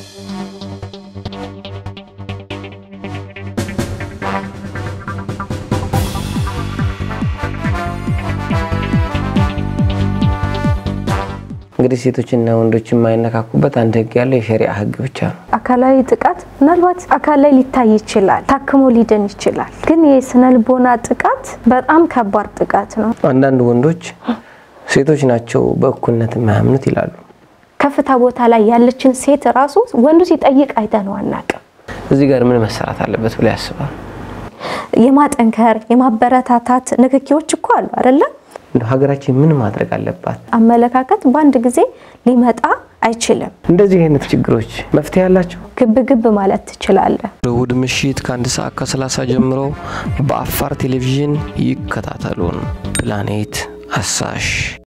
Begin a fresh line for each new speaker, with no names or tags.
እንግዲህ ሴቶችና ወንዶች የማይነካኩበት አንድ ህግ ያለው የሸሪዓ ህግ ብቻ ነው።
አካላዊ ጥቃት ምናልባት አካል ላይ ሊታይ ይችላል፣ ታክሞ ሊድን ይችላል። ግን የስነ ልቦና ጥቃት በጣም ከባድ ጥቃት ነው።
አንዳንድ ወንዶች ሴቶች ናቸው በእኩልነት የማያምኑት ይላሉ።
ከፍታ ቦታ ላይ ያለችን ሴት ራሱ ወንዱ ሲጠይቅ አይተነው አናውቅም።
እዚህ ጋር ምን መሰራት አለበት ብሎ ያስባል?
የማጠንከር የማበረታታት ንክኪዎች እኮ አሉ አይደለም?
እንደው ሀገራችን ምን ማድረግ አለባት?
አመለካከት በአንድ ጊዜ ሊመጣ አይችልም።
እንደዚህ አይነት ችግሮች መፍትሄ ያላቸው
ግብ ግብ ማለት ትችላለህ።
እሁድ ምሽት ከአንድ ሰዓት ከ30 ጀምሮ በአፋር ቴሌቪዥን ይከታተሉን። ፕላኔት አሳሽ